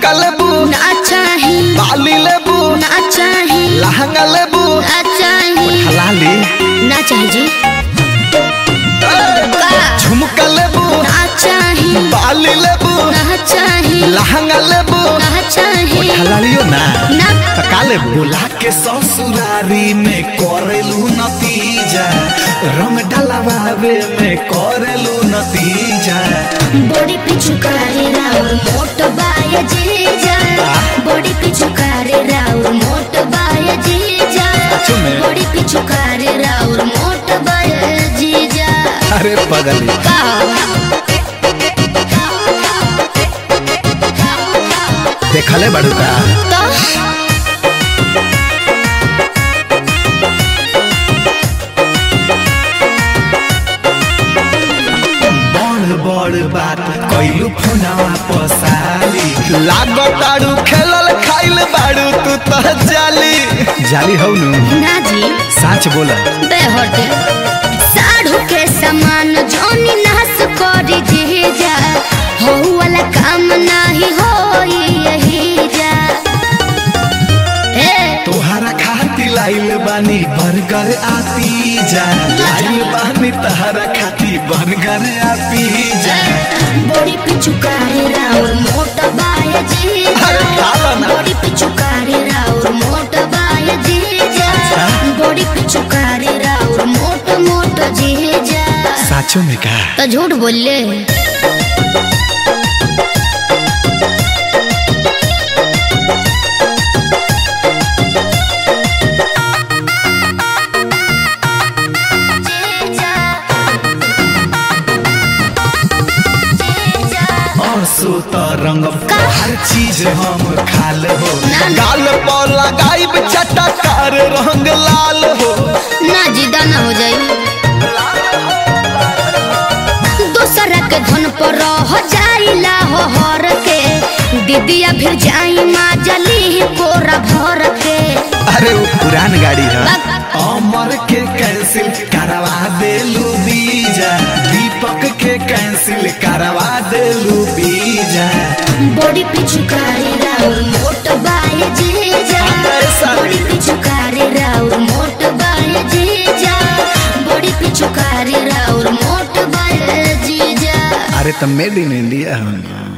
झुमका लेबू ना चाही बाली लेबू ना चाही लहंगा लेबू ना चाही हलाली ना चाही जी का झुमका लेबू ना चाही बाली लेबू ना चाही लहंगा लेबू ना चाही हलालियो ना ना तका लेबू बोला के ससुरारी में करेलू नतीजा रंग डलवावे में करेलू नतीजा बॉडी पिचुकारी राउर मोट बाय जीजा बॉडी पिचुकारी राउर मोट बाय जीजा सच में? बॉडी पिचुकारी राउर मोट बाय जीजा अरे पगली का देखले बाड़ू का तो बड़ बड़ बात कैलू फोनवा पसाली लागताड़ू खेलल खाइल बाड़ू तू तो जाली जाली हौ नु ना जी सच बोला बेहटे साढ़ू के समान जोनी नास करी जीजा हो वाला काम नाही होई यही जा ए तोहरा खाती लाइल बानी बर्गर आती जा लाइल बानी तहरा खाती बर्गर आती जा बॉडी पिचुकारी राउर मोट बाय जीजा अरे खाला ना। बॉडी पिचुकारी राउर मोट बाय जीजा बॉडी पिचुकारी राउर मोट मोट जीजा साचो में का तो झूठ बोले आंसू तो रंग हर चीज हम खाल हो ना, ना। गाल पर लगाइब चटकार रंग लाल हो ना जिदा ना हो जाई दूसरा के धन पर रह जाइला हो हर के दीदिया फिर जाई माँ जली कोरा भर के अरे वो पुरान गाड़ी है बक- अमर के कैंसिल करवा देलू बीजा दीपक के कैंसिल करवा देलू बीजा बॉडी पिचुकारी राउर मोट बाय जीजा ऐसा बॉडी पिचुकारी राउर मोट बाय जीजा बॉडी पिचुकारी राउर मोट बाय जीजा अरे तो मेड इन इंडिया है